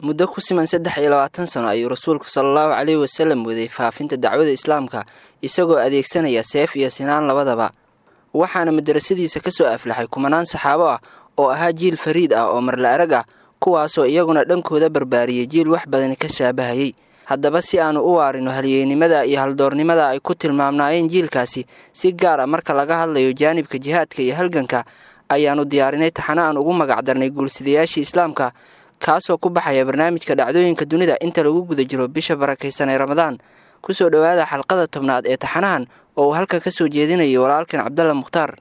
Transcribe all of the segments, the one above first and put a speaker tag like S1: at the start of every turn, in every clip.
S1: muddo ku siman saddex iyo labaatan sano ayuu rasuulku sala allahu caleyhi wasalam waday faafinta dacwada islaamka isagoo adeegsanaya seef iyo sinaan labadaba waxaana madarasadiisa ka soo aflaxay kumanaan saxaabo ah oo ahaa jiil fariid ah oo marla arag ah kuwaasoo iyaguna dhankooda barbaariyey jiil wax badani ka shaabahayey haddaba si aanu u waarino halyeynimada iyo haldoornimada ay ku tilmaamnaayeen jiilkaasi si gaar a marka laga hadlayo jaanibka jihaadka iyo halganka ayaannu diyaarinay taxano aan ugu magac darnay guulsidayaashii islaamka kaasoo ku baxaya barnaamijka dhacdooyinka dunida inta lagu guda jiro bisha barakaysan ee ramadaan kusoo dhowaada xalqada tobnaad ee taxanahan oo uu halka ka soo jeedinayo walaalkan cabdalla mukhtaar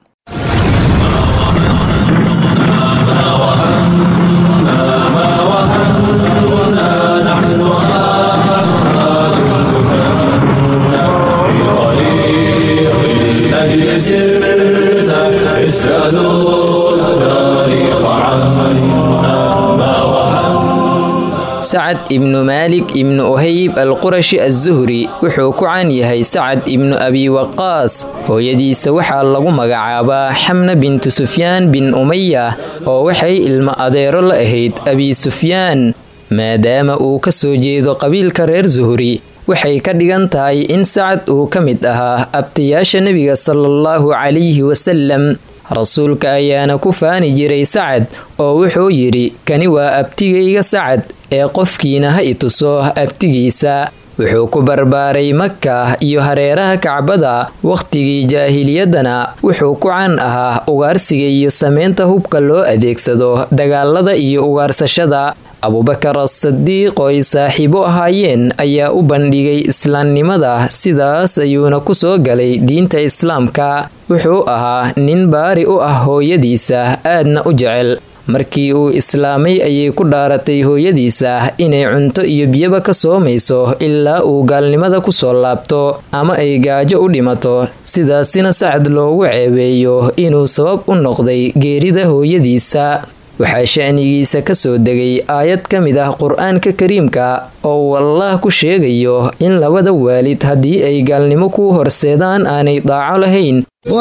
S2: sacad ibnu maalik ibnu ohayb alqurashi azuhri wuxuu ku caan yahay sacad ibnu abi waqaas hooyadiisa waxaa lagu magacaabaa xamna bintu sufyaan bin umaya oo waxay ilmo adeero la ahayd abi sufyaan maadaama uu ka soo jeedo qabiilka reer zuhri waxay ka dhigan tahay in sacad uu ka mid ahaa abtayaasha nebiga salaallahu calayhi wasalam rasuulka ayaana ku faani jiray sacad oo wuxuu yidhi kani waa abtigayga sacad ee qofkiina ha i tuso abtigiisa wuxuu ku barbaaray maka iyo hareeraha kacbada wakhtigii jaahiliyaddana wuxuu ku caan ahaa ugaarsiga iyo sameynta hubka loo adeegsado dagaalada iyo ugaarsashada abubakar asadiiq oo ay saaxiibo ahaayeen ayaa u bandhigay islaamnimada sidaas ayuuna ku soo galay diinta islaamka wuxuu ahaa nin baari u ah hooyadiisa aadna u jecel markii uu islaamay ayay ku dhaaratay hooyadiisa inay cunto iyo biyaba ka soomayso ilaa uu gaalnimada ku soo laabto ama ay gaajo u dhimato sidaasina sacad loogu ceebeeyo inuu sabab u noqday geerida hooyadiisa waxaa sha'nigiisa ka soo degay aayad ka mid ah qur-aanka kariimka oo uu allaah ku sheegayo in labada waalid haddii ay gaalnimo ku horseedaan aanay daaco lahayn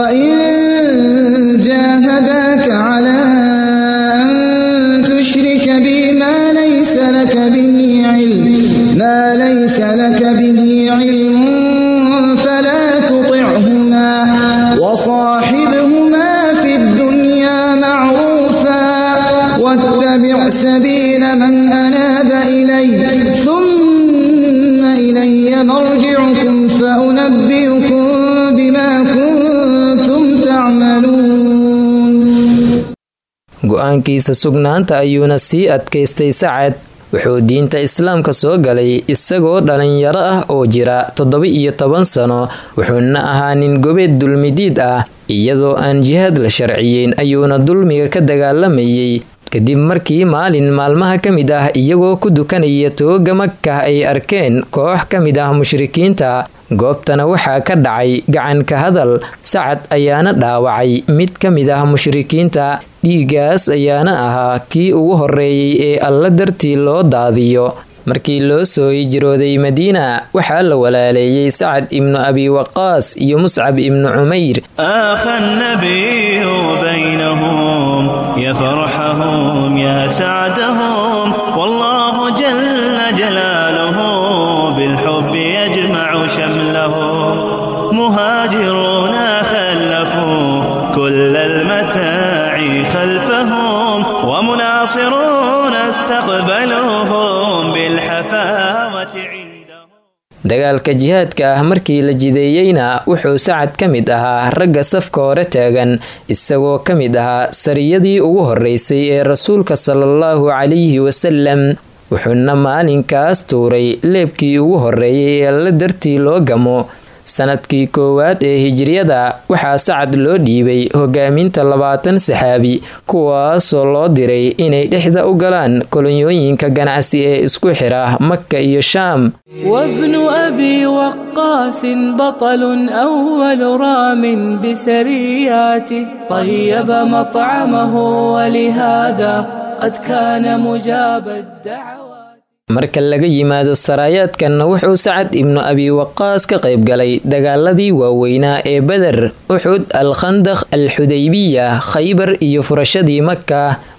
S3: سبيل من أناب إلي ثم إلي مرجعكم فأنبئكم بما كنتم تعملون
S2: go-aankiisa sugnaanta ayuuna sii adkaystay sacad wuxuu diinta islaamka soo galay isagoo dhalinyaro ah oo jira toddoba iyo toban sano wuxuuna ahaa nin gobeed dulmidiid ah iyadoo aan jihaad la sharciyeyn ayuuna dulmiga ka dagaalamayay kadib markii maalin maalmaha ka mid ah iyagoo ku dukanaya tooga makah ay arkeen koox ka mid ah mushrikiinta goobtana waxaa ka dhacay gacanka hadal sacad ayaana dhaawacay mid ka mid ah mushrikiinta dhiiggaas ayaana ahaa kii ugu horreeyey ee alla dartii loo daadiyo markii loo soo hijrooday madiina waxaa la walaaleeyey sacad ibnu abi waqaas iyo muscab ibnu cumayr
S4: يا فرحهم يا سعدهم والله جل جلاله بالحب يجمع شملهم مهاجرون خلفوا كل المتاع خلفهم ومناصرون استقبلوهم بالحفاوة عندهم
S2: dagaalka jihaadka ah markii la jideeyeyna wuxuu sacad ka mid ahaa ragga safka hore taagan isagoo ka mid ahaa sariyadii ugu horreysay ee rasuulka salaallahu calayhi wasalam wuxuuna maalinkaas tuuray leebkii ugu horreeyay ee alla dartii loo gamo sanadkii koowaad ee hijriyada waxaa sacad loo dhiibay hogaaminta labaatan saxaabi kuwaasoo loo diray inay dhexda u galaan kolonyooyinka ganacsi ee isku xira maka iyo shaam
S5: وابن أبي وقاس بطل أول رام بسرياته طيب مطعمه ولهذا قد كان مجاب الدعوات
S2: marka laga yimaado saraayaadkanna wuxuu sacad ibnu abi waqaas ka qayb galay dagaaladii waaweynaa ee beder uxud al khandaq al xudaybiya khaybar iyo furashadii maka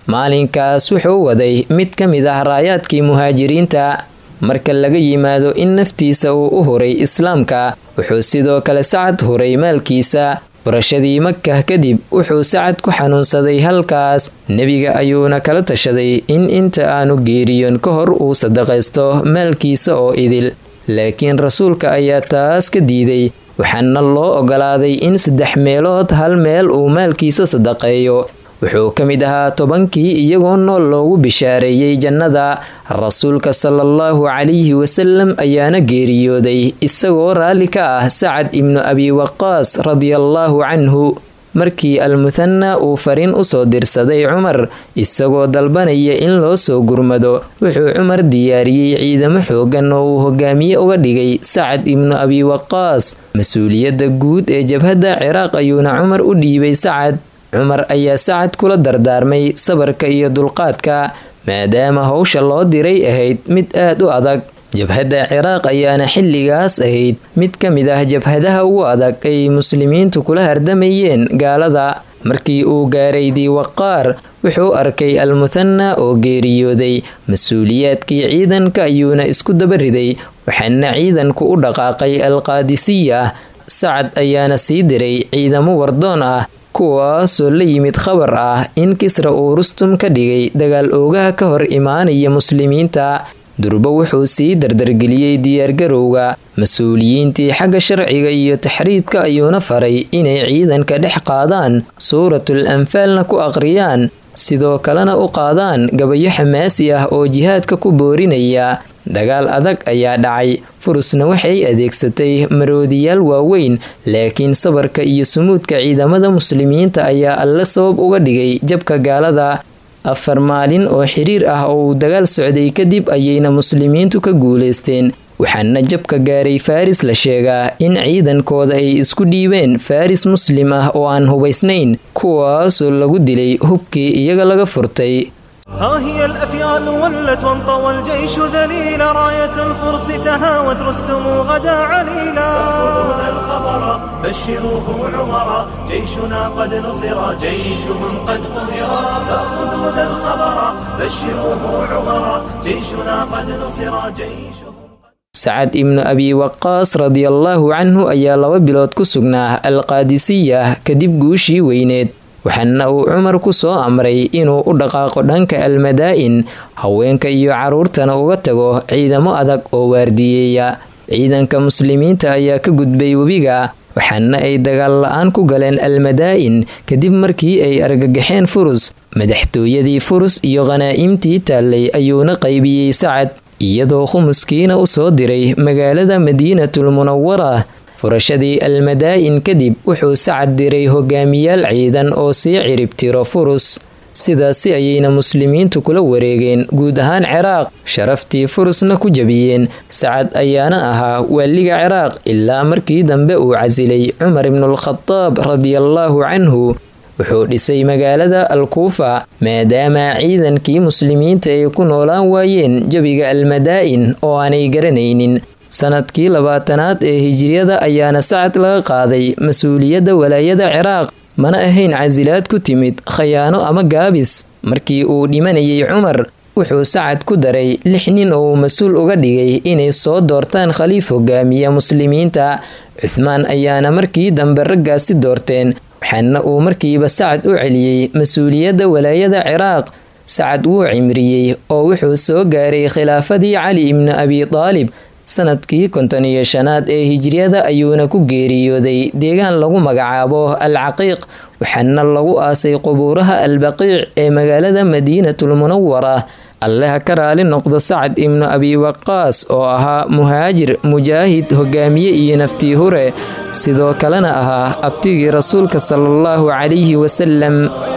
S2: maalinkaas wuxuu waday mid ka mid ah raayaadkii muhaajiriinta marka laga yimaado in naftiisa uu u huray islaamka wuxuu sidoo kale sacad huray maalkiisa furashadii makah kadib wuxuu sacad ku xanuunsaday halkaas nebiga ayuuna kala tashaday in inta aanu geeriyoon ka hor uu sadaqaysto maalkiisa oo idil laakiin rasuulka ayaa taas ka diiday waxaana loo ogolaaday in saddex meelood hal meel uu maalkiisa sadaqeeyo wuxuu ka mid ahaa tobankii iyagoo nool loogu bishaareeyey jannada rasuulka salaallahu calayhi wasalam ayaana geeriyooday isagoo raalli ka ah sacad ibnu abi waqaas radiallaahu canhu markii almuthana uu fariin usoo dirsaday cumar isagoo dalbanaya in loo soo gurmado wuxuu cumar diyaariyey ciidamo xoogan oo uu hogaamiye uga dhigay sacad ibnu abi waqaas mas-uuliyadda guud ee jabhadda ciraaq ayuuna cumar u dhiibay sacad cumar ayaa sacad kula dardaarmay sabarka iyo dulqaadka maadaama howsha loo diray ahayd mid aad u adag jabhadda ciraaq ayaana xilligaas ahayd mid ka mid ah jabhadaha ugu adag ay muslimiintu kula hardamayeen gaalada markii uu gaaray diiwaqaar wuxuu arkay almuthana oo geeriyooday mas-uuliyaadkii ciidanka ayuuna isku dabariday waxaana ciidanku u dhaqaaqay alqaadisiya sacad ayaana sii diray ciidamo wardoon ah kuwaasoo la yimid khabar ah in kisra uu rustum ka dhigay dagaal oogaha ka hor imaanaya muslimiinta durbo wuxuu sii dardargeliyey diyaargarowga mas-uuliyiintii xagga sharciga iyo taxriidka ayuuna faray inay ciidanka dhex qaadaan suuratul anfaalna ku aqriyaan sidoo kalena u qaadaan gabayo xamaasi ah oo jihaadka ku boorinaya dagaal adag ayaa dhacay furusna waxay adeegsatay maroodiyaal waaweyn laakiin sabarka iyo sumuudka ciidamada muslimiinta ayaa alle sabab uga dhigay jabka gaalada afar maalin oo xiriir ah oo uu dagaal socday kadib ayayna muslimiintu ka guulaysteen waxaana jabka gaaray faris la sheegaa in ciidankooda ay isku dhiibeen faris muslim ah oo aan hubaysnayn kuwaasoo lagu dilay hubkii iyaga laga furtay
S6: ها هي الأفيال ولت وانطوى الجيش ذليلا راية الفرس تهاوت رستم غدا عليلا فخذوا ذا الخبر بشروه عمرا جيشنا قد نصر جيشهم قد قهرا فخذوا ذا الخبر بشروه عمرا جيشنا قد نصر جيشهم
S2: sacad ibnu abi waqaas radiallaahu canhu ayaa laba bilood ku sugnaa alqaadisiya kadib guushii weyneed waxaana uu cumar ku soo amray inuu u dhaqaaqo dhanka almadaa-in haweenka iyo caruurtana uga tago ciidamo adag oo waardiyeeya ciidanka muslimiinta ayaa ka gudbay webiga waxaana ay dagaal la-aan ku galeen almadaa-in kadib markii ay argagaxeen furus madaxtooyadii furus iyo khanaa'imtii taallay ayuuna qaybiyey sacad iyadoo khumuskiina u soo diray magaalada madiinatul munawara furashadii almadaa-in kadib wuxuu sacad diray hogaamiyaal ciidan oo sii ciribtiro furus sidaasi ayayna muslimiintu kula wareegeen guud ahaan ciraaq sharaftii furusna ku jabiyeen sacad ayaana ahaa waaliga ciraaq ilaa markii dambe uu casilay cumar ibnulkhadaab radiallaahu canhu wuxuu dhisay magaalada alkuufa maadaama ciidankii muslimiinta ay ku noolaan waayeen jabiga almadaa-in oo aanay garanaynin sanadkii labaatanaad ee hijiriyada ayaana sacad laga qaaday mas-uuliyadda walaayada ciraaq mana ahayn casilaad ku timid khayaano ama gaabis markii uu dhimanayay cumar wuxuu sacad ku daray lix nin oo uu mas-uul uga dhigay inay soo doortaan khaliif hogaamiya muslimiinta cuthmaan ayaana markii dambe raggaasi doorteen waxaana uu markiiba sacad u celiyey mas-uuliyadda walaayada ciraaq sacad wuu cimriyey oo wuxuu soo gaaray khilaafadii cali ibnu abi daalib sanadkii konton iyo shanaad ee hijriyada ayuuna ku geeriyooday deegaan lagu magacaabo al caqiiq waxaana lagu aasay qubuuraha albaqiic ee magaalada madiinatul munawara alleha ka raali noqdo sacad ibnu abi waqaas oo ahaa muhaajir mujaahid hogaamiye iyo naftii hure sidoo kalena ahaa abtigii rasuulka sala allahu calayhi wasalam